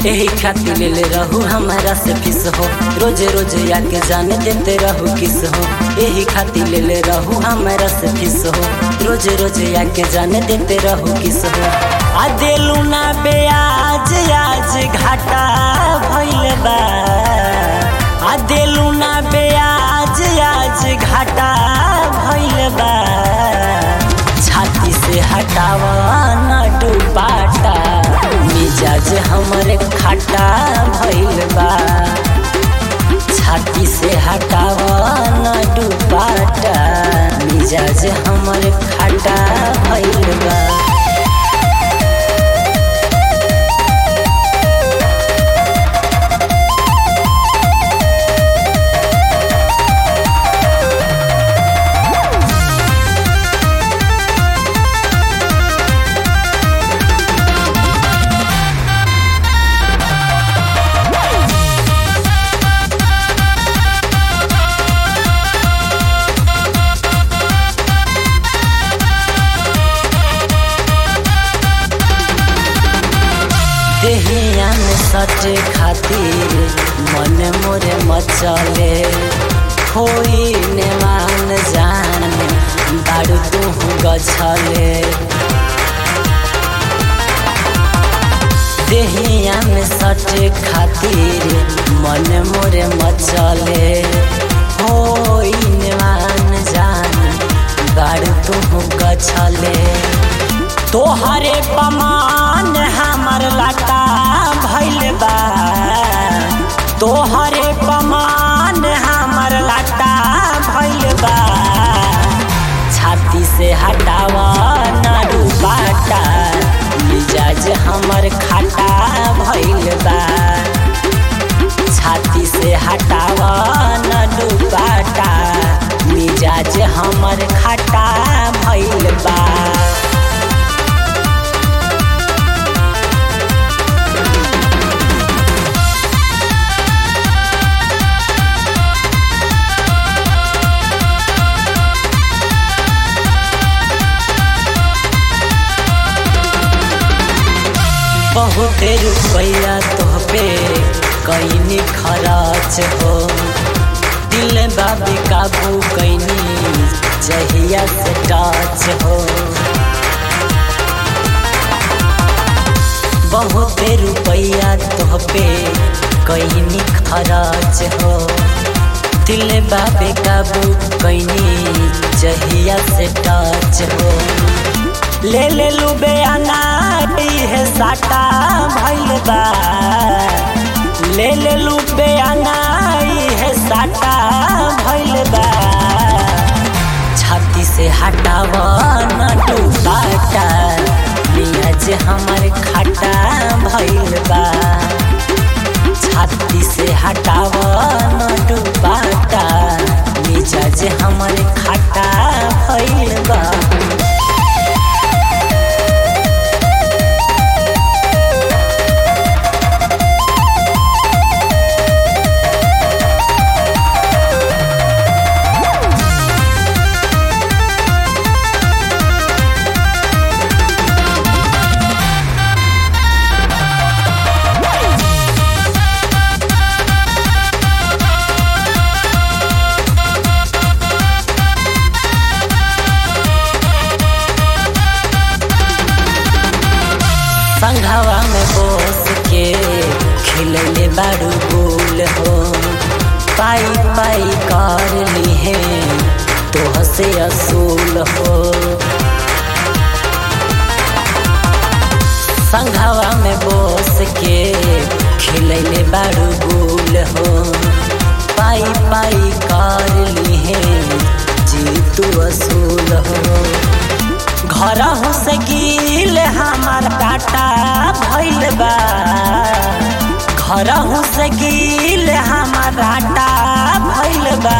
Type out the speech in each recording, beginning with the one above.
यही खातिर ले ले रहू हमारा से फीस हो रोजे रोजे आके जाने देते रहू किस हो यही खातिर ले ले रहू हमारा से फीस हो रोजे रोजे आके जाने देते रहू किस हो आ देलू ना बेयाज आज घाटा भइल बा आ देलू ना बेयाज आज घाटा भइल बा छाती से हटावा ना डुबाटा मिजाज हमरे खाटा भइल बा छाती से हटावा ना डुबाटा मिजाज हमरे खाटा भइल बा देहिया में सटे खातिर मन मोरे मचले होई ने मान जान बारू तू गछले देहिया में सटे खातिर मन मोरे मचले होई ने मान जान बारू तू गछले तोहरे पमान हमर लाटा भइल बा तोहरे पमान हमर लाटा भइल बा छाती से हटावा ना डूबाटा मिजाज हमर खाटा भइल बा छाती से हटावा ना डूबाटा मिजाज हमर खाटा भइल बा बहुत रुपया तोहपे कैनी खराच हो दिल बाबी काबू कैनी जहिया से टाच हो बहुत रुपया तोहपे कैनी खराच हो दिल बाबे काबू कैनी जहिया से टाच हो ले ले लुबे अनाटी है साटा भइल बा ले ले लुबे अनाई है साटा भइल बा छाती से हटावा न डूबाटा मियाज हमर खाटा भइल बा छाती से हटावा न डूबाटा मिजाज हमर खाटा भइल बा संघवा में बोस के खिलले बारू गोल हो पाई पाई कर ली है तो से असूल हो संघवा में बोस के खिलले बारू गोल हो पाई पाई कर ली है जी तू असूल हो घर से गिल हमार काटा भइल बा घर से गिल हमार आटा भइल बा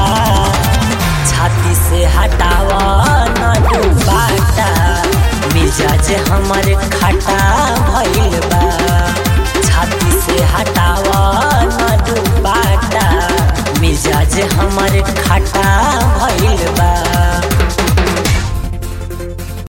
छाती से हटावा न डूबाटा मिजाज हमर खाटा भइल बा छाती से हटावा न डूबाटा मिजाज हमर खाटा भइल बा